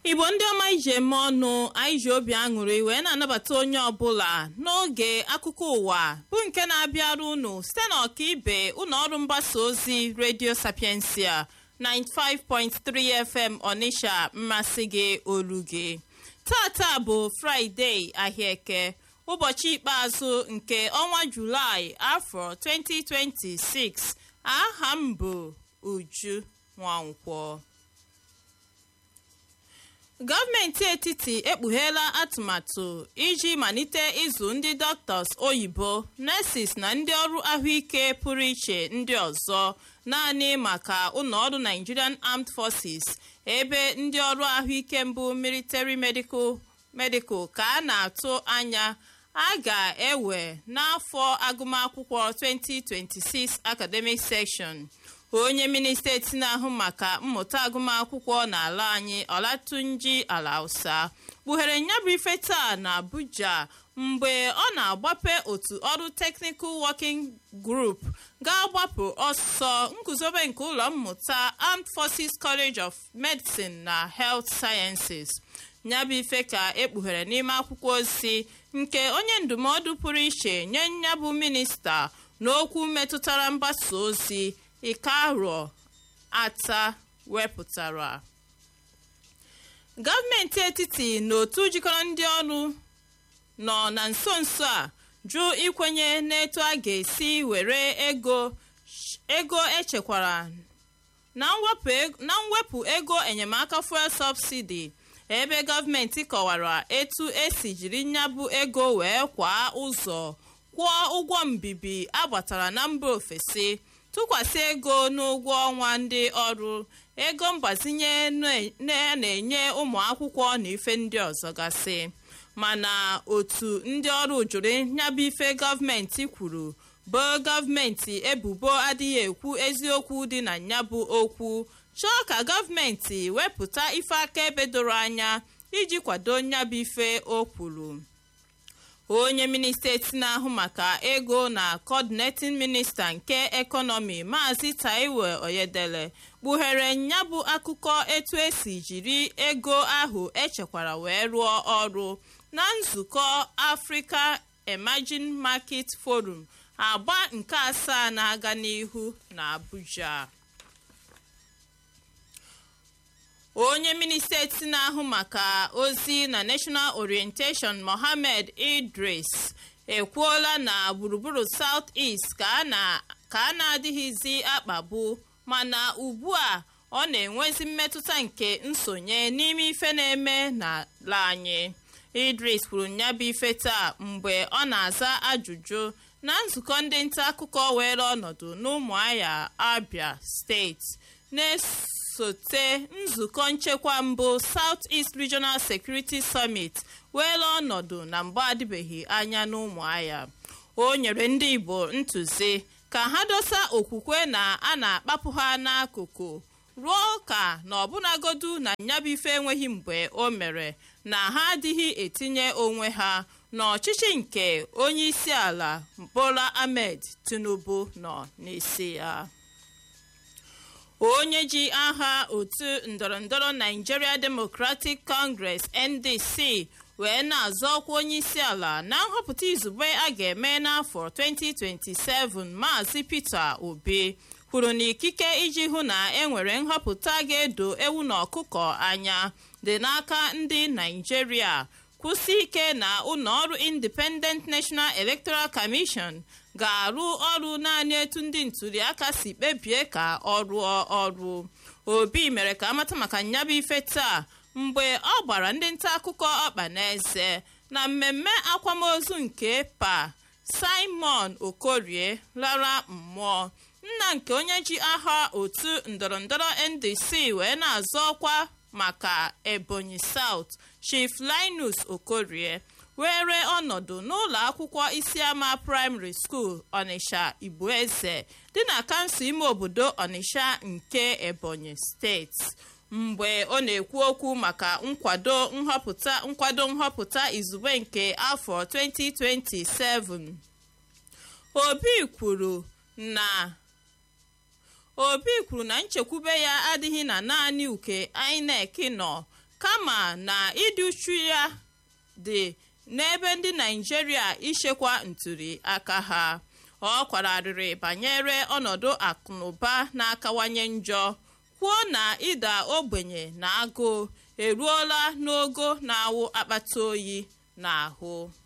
igbo ndị ọma ije eme ọnụ anyị ji obi aṅụrị wee na-anabata onye ọbụla n'oge akụkọ ụwa bụ nke na-abịara unu site n'ọkaibe ụlọ ọrụ mgbasa ozi redio sapiensia 95.3 fm ọnịsha mmasị gị olu gị tata bụ fraịde ahịaeke ụbọchị ikpeazụ nke ọnwa julaị afọ 2026 aha m bụ uju nwankwọ gọọmenti etiti ekpugheela atụmatụ iji malite ịzụ ndị dọktọs oyibo nurses na ndị ọrụ ahụike pụrụ iche ndị ọzọ naanị maka ụlọọrụ nigerian armed forces ebe ndị ọrụ ahụike mbụ military medical medical ka a na-atụ anya a ga-ewe n'afọ agụmakwụkwọ 2026 academic session onye minista eti na-ahụ maka mmụta agụmakwụkwọ n'ala anyị ọlatunji alausa kpughere nyabụ ife taa na abuja mgbe ọ na-agbape otu ọrụ technical working group ga-agbapụ ọsọ nguzobe nke ụlọ mmụta armed forces college of medicine na health sciences nyabụ ife ka ekpughere n'ime akwụkwọ ozi nke onye ndụmọdụ pụrụ iche nye nyabụ minista n'okwu metụtara mgbasa ozi ikaro ata wepụtara gọọmenti etiti na otu jikọrọ ndị ọrụ nọ na nso nso a jụ ikwenye n'etu a ga-esi were ego ego echekwara na mwepụ ego enyemaka fuel subsidi ebe gọọmenti kọwara etu esi jiri nyabụ ego wee kwaa ụzọ kwụọ ụgwọ mbibi agbatara na mba ofesi tụkwasị ego n'ụgwọ ọnwa ndị ọrụ ego mgbazinye na-enye ụmụ akwụkwọ na ife ndị ọzọ gasị mana otu ndị ọrụ jụrụ nyabụ ife gọọmenti kwuru bụ gọọmenti ebubo adịghị ekwu eziokwu dị na nyabụ okwu chọọ ka gọọmenti wepụta ife akaebe doro anya iji kwado nyabụ ife o kwuru onye minista eti na-ahụ maka ego na coordinating minista nke ekọnọmi maazị taiwo oyedele kpughere nyabụ akụkọ etu esi jiri ego ahụ echekwara wee rụọ ọrụ na nzukọ africa emerging market forum agba nke asaa na-aga n'ihu na abuja onye minista eti na-ahụ maka ozi na national orientation mohammed idris ekwuola na gburugburu south east ka a na-adịghịzi akpagbu mana ugbu a ọ na-enwezi mmetụta nke nsonye n'ime ife na-eme n'ala anyị idris kwuru nyabụ ife taa mgbe ọ na-aza ajụjụ na nzukọ ndị nta akụkọ were ọnọdụ n'ụmụahịa abia steeti na-esote nzukọ nchekwa mbụ south east regional security summit weela ọnọdụ na mgbe adịbeghị anya n'ụmụahịa o nyere ndị igbo ntụzi ka ha dosa okwukwe na a na-akpapụ ha n'akụkụ ruo ka na ọbụnagodu na nyabụ ife enweghị mgbe o mere na ha adịghị etinye onwe ha n'ọchịchị nke onye isi ala bola ahmed tinubu nọ n'isi ya onye ji aha otu ndọrọndọrọ nigeria democratic congress ndc wee na-azọ ọkwa onye isi ala na nhọpụta izugbe a ga-eme n'afọ 2027 maazị peter obi kwuru na ikike iji hụ na enwere nhọpụta ga-edo ewu na ọkụkọ anya dị n'aka ndị naijiria kwụsị ike na ụlọọrụ independent national electoral commission ga-arụ ọrụ naanị etu ndị ntụliaka si kpebie ka ọ rụọ ọrụ obi mere ka amata maka nyabụ ife taa mgbe ọ gbara ndị nta akụkọ ọkpa n'eze na mmemme akwamozu nke pa simon okorie lara mmụọ nna nke onye ji aha otu ndọrọndọrọ ndc wee na-azọ ọkwa maka ebonyi south chief linus okorie were ọnọdụ n'ụlọ akwụkwọ isiama praịmarị skuul ọnịsha igboeze dị na kansụl ime obodo ọnịsha nke ebonyi steeti mgbe ọ na-ekwu okwu maka nkwado nhọpụta nkwado nhọpụta izugbe nke afọ 2027 obi kwuru na obi kwuru na nchekwube ya adịghị na naanị uke inec nọ kama na ịdị uchu ya dị n'ebe ndị naijiria ichekwa ntuli aka ha ọ kwararịrị banyere ọnọdụ akụnụba na-akawanye njọ kwuo na ịda ogbenye na agụụ eruola n'ogo na-awụ akpata oyi n'ahụ